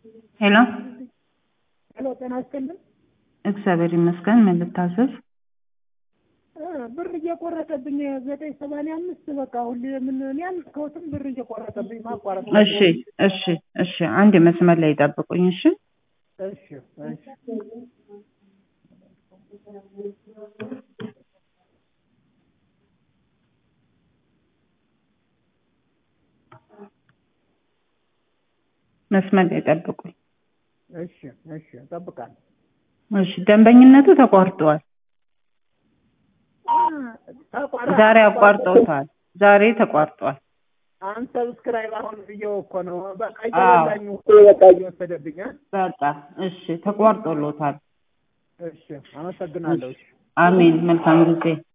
ሄሎ ሄሎ ጤና ይስጥልኝ። እግዚአብሔር ይመስገን። ምን ልታዘዝ? እ ብር እየቆረጠብኝ ዘጠኝ ሰማንያ አምስት በቃ ሁሌ ምን እኔ አልከውትም ብር እየቆረጠብኝ ማቋረጥ እሺ እሺ እሺ፣ አንድ መስመር ላይ ጠብቁኝ። እሺ እሺ እሺ መስመር ላይ ጠብቁኝ። እሺ እሺ እጠብቃለሁ። እሺ፣ ደንበኝነቱ ተቋርጧል። ተቋረጠ። ዛሬ አቋርጠውታል። ዛሬ ተቋርጧል። አንሰብስክራይብ አሁን ብዬው እኮ ነው። በቃ አዎ። እየበላኝ እኮ በቃ እየወሰደብኝ። እ? በቃ እሺ፣ ተቋርጦሎታል። እሺ አመሰግናለሁ። እሺ አሜን። መልካም ጊዜ